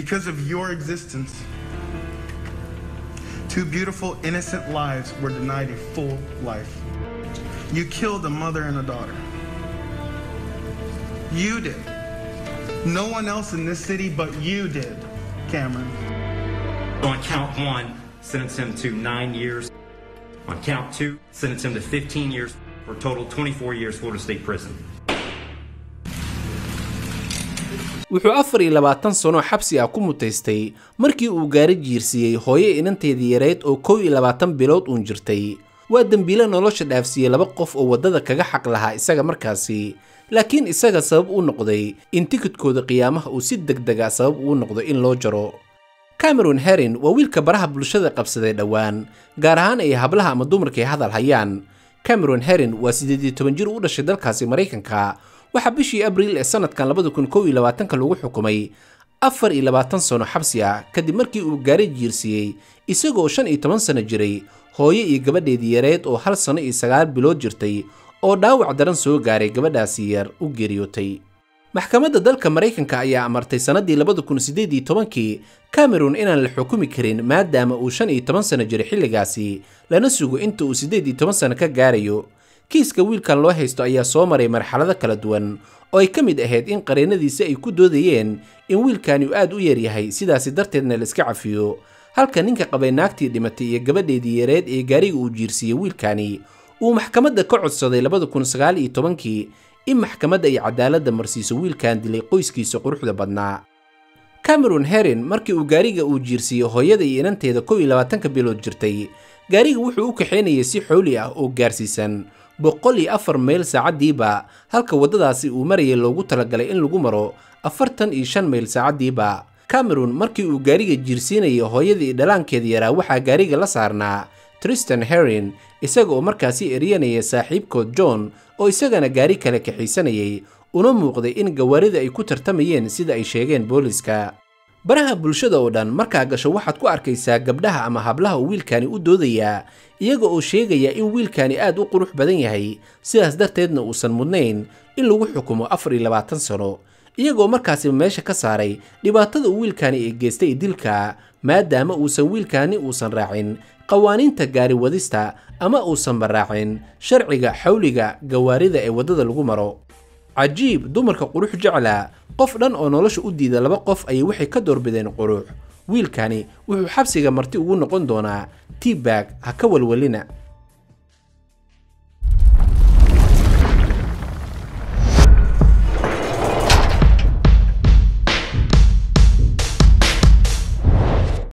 Because of your existence, two beautiful, innocent lives were denied a full life. You killed a mother and a daughter. You did. No one else in this city but you did, Cameron. On count one, sentence him to nine years. On count two, sentence him to 15 years for a total 24 years Florida State Prison. wuxuu afar iyo labaatan sano xabsi ah ku mutaystay markii uu gaari jiirsiiyey hooyo inanteedii yareyd oo kow iyo labaatan bilood uun jirtay waa dembiile nolosha dhaafsiiyey laba qof oo waddada kaga xaq lahaa isaga markaasi laakiin isaga sabab uu noqday in tikidkooda qiyaamaha uu si degdega sabab uu noqdo in loo jaro cameron herin waa wiilka baraha bulshada qabsaday dhowaan gaar ahaan ay hablaha ama dumarkay hadal hayaan cameron herin waa siddeed iyo toban jir u dhashay dalkaasi maraykanka waxaa bishii abriil ee sanadkan labada kun kow iyo labaatanka lagu xukumay afar iyo labaatan sano xabsi ah kadib markii uu gaari jiirsiiyey isagoo shan iyo toban sano jiray hooyo iyo gabadheedii yareed oo hal sano iyo sagaal bilood jirtay oo dhaawac daran soo gaaray gabadhaasi yar u geeriyootay maxkamadda dalka maraykanka ayaa amartay sannaddii labada kun siddeed iyo tobankii cameron inaan la xukumi karin maadaama uu shan iyo toban sano jiray xilligaasi lana sugo inta uu siddeed iyo toban sano ka gaarayo kiiska wiilkan loo haysto ayaa soo maray marxalado kala duwan oo ay ka mid ahayd in qareennadiisi ay ku doodayeen in wiilkani uu aad u yaryahay sidaasi darteedna la iska cafiyo halka ninka qabay naagtii dhimatay iyo gabadheedii yareed ee gaariga uu jiirsiiyey wiilkani uu maxkamadda ka codsaday labada kun sagaal iyo tobankii in maxkamadda ay cadaaladda marsiiso wiilkan dilay qoyskiisa quruxda badnaa cameron herin markii uu gaariga uu jiirsiiyey hooyada iyo inanteeda kow iyo labaatanka bilood jirtay gaariga wuxuu u kaxaynayay si xooli ah oo gaarsiisan boqol iyo afar mayl saacaddiiba halka waddadaasi uu marayay loogu talagalay in lagu maro afartan iyo shan mayl saacaddiiba cameron markii uu gaariga jiirsiinayay hooyadii dhalaankeeda yaraa waxaa gaariga la saarnaa tristan herin isaga oo markaasi eryanaya saaxiibkood john oo isagana gaari kale kaxiisanayay una muuqday in gawaarida ay ku tartamayeen sida ay sheegeen booliska baraha bulshada oo dhan markaa gasho waxaad ku arkaysaa gabdhaha ama hablaha uu wiilkani u doodayaa iyaga oo sheegaya in wiilkani aad u qurux badan yahay sidaas darteedna uusan mudnayn in lagu xukumo afar iyo labaatan sano iyagoo markaasiba meesha ka saaray dhibaatada uu wiilkani ee geystay dilka maadaama uusan wiilkani uusan raacin qawaaniinta gaari wadista ama uusanba raacin sharciga xawliga gawaarida ee waddada lagu maro cajiib dumarka qurux jecla qof dhan oo nolosha u diida laba qof ayay waxay ka doorbideen qurux wiilkani wuxuu xabsiga marti ugu noqon doonaa tibag ha ka walwalina